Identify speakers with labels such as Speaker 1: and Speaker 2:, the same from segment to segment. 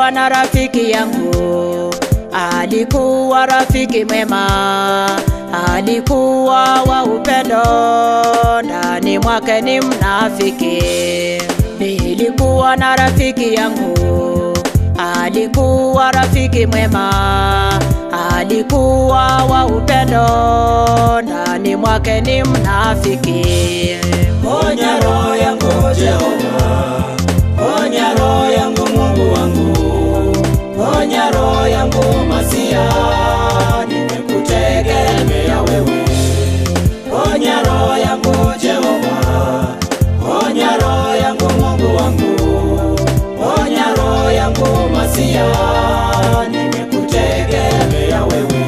Speaker 1: nilikuwa na rafiki yangu, alikuwa rafiki mwema, alikuwa wa upendo, ndani mwake ni mnafiki. Nilikuwa na rafiki yangu, alikuwa rafiki mwema, alikuwa wa upendo, ndani mwake ni mnafiki.
Speaker 2: Ponya roho yangu Jehova, ponya roho yangu Mungu wangu, ponya roho yangu Masia, nimekutegemea wewe. Ponya roho yangu Jehova, ponya roho yangu Mungu wangu, ponya roho yangu Masia, nimekutegemea wewe.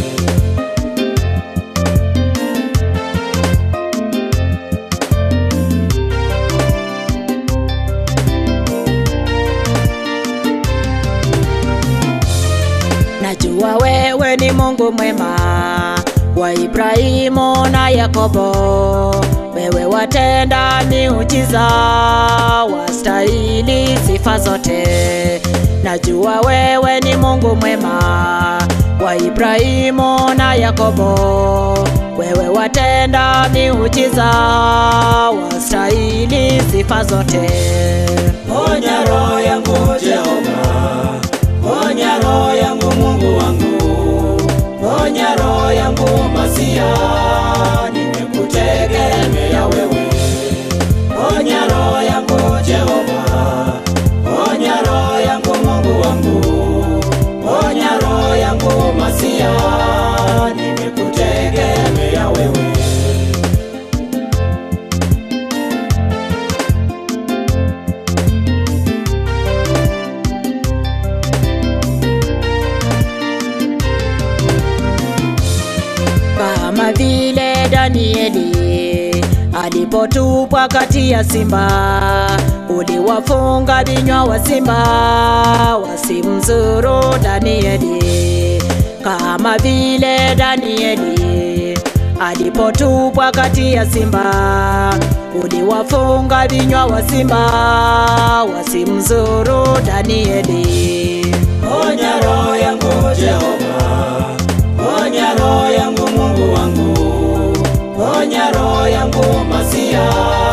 Speaker 1: Najua wewe ni Mungu mwema wa Ibrahimu na Yakobo, wewe watenda miujiza, wastahili sifa zote. Najua wewe ni Mungu mwema wa Ibrahimu na Yakobo, wewe watenda miujiza, wastahili sifa zote.
Speaker 2: Ponya roho yangu Jehova, ponya roho yangu Mungu wangu, ponya roho yangu Masia, nimekutegemea wewe. Ponya roho yangu Jehova, ponya roho yangu Mungu wangu, ponya roho yangu Masia, nimekutegemea wewe.
Speaker 1: kama vile Danieli alipotupwa kati ya simba, uliwafunga vinywa wa simba wasimzuru Danieli. Kama vile Danieli alipotupwa kati ya simba, uliwafunga vinywa wa simba wasimzuru Danieli.
Speaker 2: Ponya roho yangu Jehova, ponya roho yangu Mungu wangu, ponya roho yangu Masia,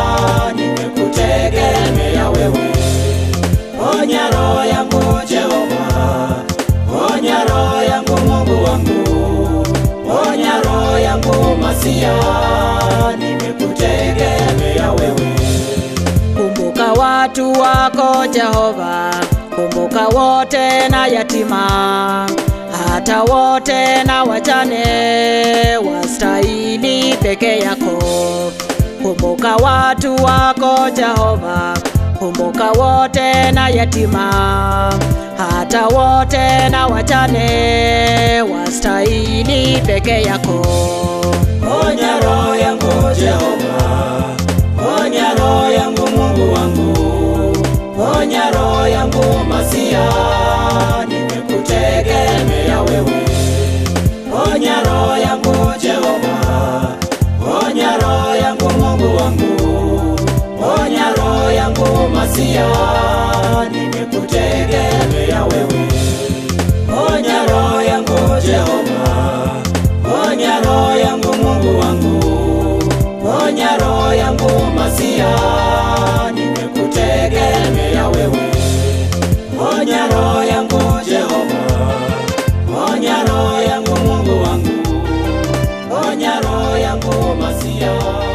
Speaker 2: nimekutegemea wewe. Ponya roho yangu Jehova, ponya roho yangu Mungu wangu, ponya roho yangu Masia, nimekutegemea wewe.
Speaker 1: Kumbuka watu wako Jehova, kumbuka wote na yatima, hata wote na wajane, wastahili peke yako. Kumbuka watu wako Jehova, kumbuka wote na yatima, hata wote na wajane, wastahili peke yako.
Speaker 2: Ponya roho yangu Jehova, ponya roho yangu Mungu wangu, ponya roho yangu Masia, nimekutegemea wewe. Ponya roho yangu Jehova, ponya roho yangu Mungu wangu, ponya roho yangu Masia, nimekutegemea wewe. Ponya roho yangu Jehova, ponya roho yangu Mungu wangu, ponya roho yangu Masia, nimekutegemea wewe. Ponya roho yangu Jehova, ponya roho yangu Mungu wangu, ponya roho yangu Masia.